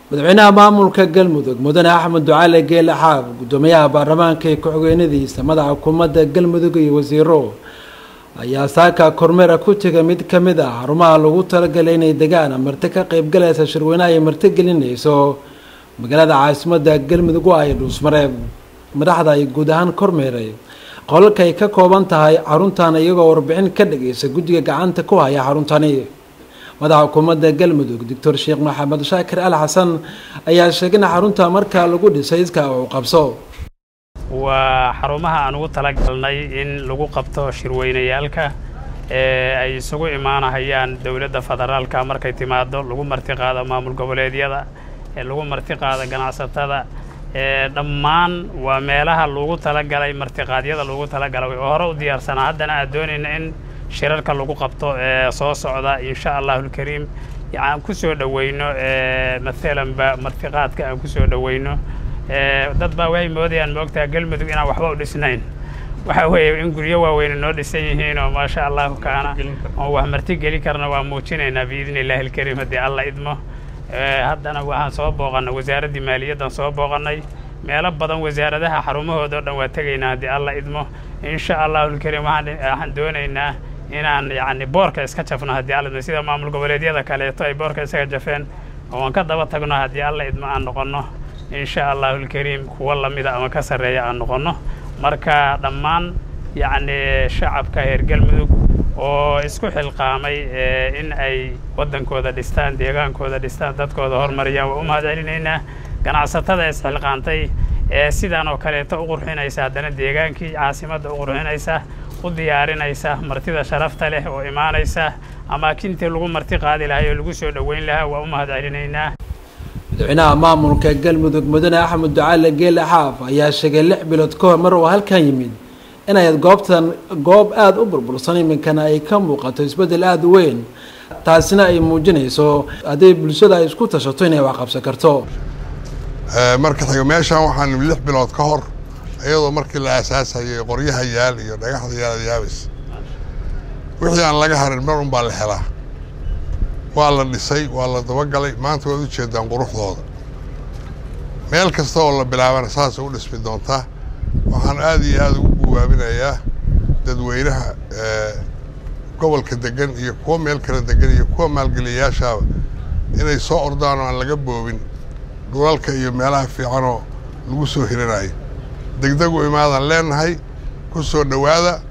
madaxweynaha maamulka galmudug mudane axmed ducaale geele xaab guddoomiyaha baarlamaanka ee ku-xigeenadiisa madaxa xukuumadda galmudug iyo wasiiro ayaa saaka kormeera ku tegay mid ka mid ah xarumaha lagu talagalay inay degaan marti ka qaybgalaysa shirweynaha ay marti gelinayso magaalada caasimadda galmudug oo ay dhuusmareeb madaxda ay guud ahaan kormeeray qolalka ay ka kooban tahay xaruntan iyagoo warbixin ka dhageysa guddiga gacanta ku haya xaruntani madaxa xukuumadda galmudug doctor sheekh maxamed shaakir al xasan ayaa sheegay in xarunta markaa lagu dhisay iska uu qabso waa xarumaha aan ugu talagalnay in lagu qabto shirweynayaalka ee ay isugu imaanahayaan dowladda federaalka markay timaado lagu martiqaado maamul goboleedyada ee lagu martiqaado ganacsatada ee dhammaan waa meelaha lagu talagalay martiqaadyada lagu talagalay oo hore u diyaarsanaa haddana aad doonayna in shirarka lagu qabto ee soo socda insha allahulkariim aan ku soo dhoweyno maalanba martiqaadka aan ku soo dhoweyno dad baa waxay moodayaan moogtaa galmudug inaan waxba u dhisnayn waxa weeye in guryo waaweyne noo dhisan yihiin oo maasha allahu kaana oo wax marti geli karna waa muujinaynaa biidni illaahi alkariim haddii alla idmo haddana waxaan soo booqannay wasaaraddii maaliyaddan soo booqannay meelo badan wasaaradaha xarumahooda o dhan waa tegaynaa haddii alla idmo insha allahulkariim waxaan doonaynaa inaan yacni boorka iska jafno haddii alla idmo sida maamul goboleedyada kaleeto ay boorka isaga jafeen oo aan ka daba tagno haddii alla idmo aan noqonno insha allahulkariim kuwa lamida ama ka sarreeya aan noqonno marka dhammaan yacni shacabka reer galmudug oo isku xilqaamay in ay waddankooda dhistaan deegaankooda dhistaan dadkooda horumariyaan waa u mahad celinaynaa ganacsatada isxilqaantay ee sidaan oo kaleeto u qurxinaysa haddana deegaankii caasimadda u qurxinaysa u diyaarinaysa martida sharafta leh oo imaanaysa amaakintii lagu marti qaadi lahay oo lagu soo dhoweyn lahaa waa u mahad celinaynaa madaxweynaha maamulka galmudug mudane axmed ducaale geele xaaf ayaa sheegay lix bilood ka hor mar uu halkan yimid inay goobtan goob aada u burbursan iminkana ay ka muuqato isbeddel aada u weyn taasina ay muujinayso hadday bulshada ay isku tashato inay wax qabsan karto marka xigo meeshaan waxaan lix bilood ka hor iyadoo markii la aasaasayay qoryaha yaal iyo dhagaxda yaal yaabis wixii aan laga harin mar un baa la helaa waa la dhisay waa la dabagalay maanta waad ujeedaan quruxdooda meel kasta oo la bilaabana saasay u dhismi doontaa waxaan aada iyo aada ugu guwaabinayaa dadweynaha gobolka degan iyo kuwa meel kala degan iyo kuwa maalgeliyayaashaaba inay soo ordaan oo aan laga boobin dhulalka iyo meelaha fiicanoo lagu soo hiranayo degdegu imaadaan leenahay ku soo dhowaada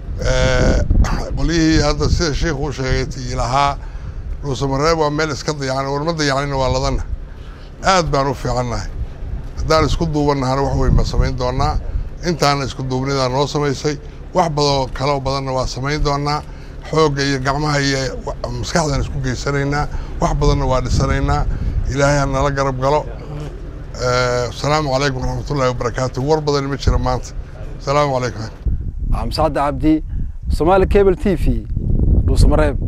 qolyihii hadda sida sheikhu u sheegay tii lahaa dhuusamareeb waa meel iska dayacan warma dayacanina waa ladana aad baan u fiicannahay haddaan isku duubannahana wax weyn baan samayn doonnaa intaana isku duubnidaa noo samaysay wax badoo kaloo badanna waa samayn doonnaa xoogga iyo gacmaha iyo maskaxdaan isku geysanaynaa wax badanna waa dhisanaynaa ilaahay ha nala garab galo asalaamu calaykum waraxmatullahi wabarakaatu war badan ma jira maanta asalaamu calaykum xamsacadda cabdi somaali cable t v dhuusamareeb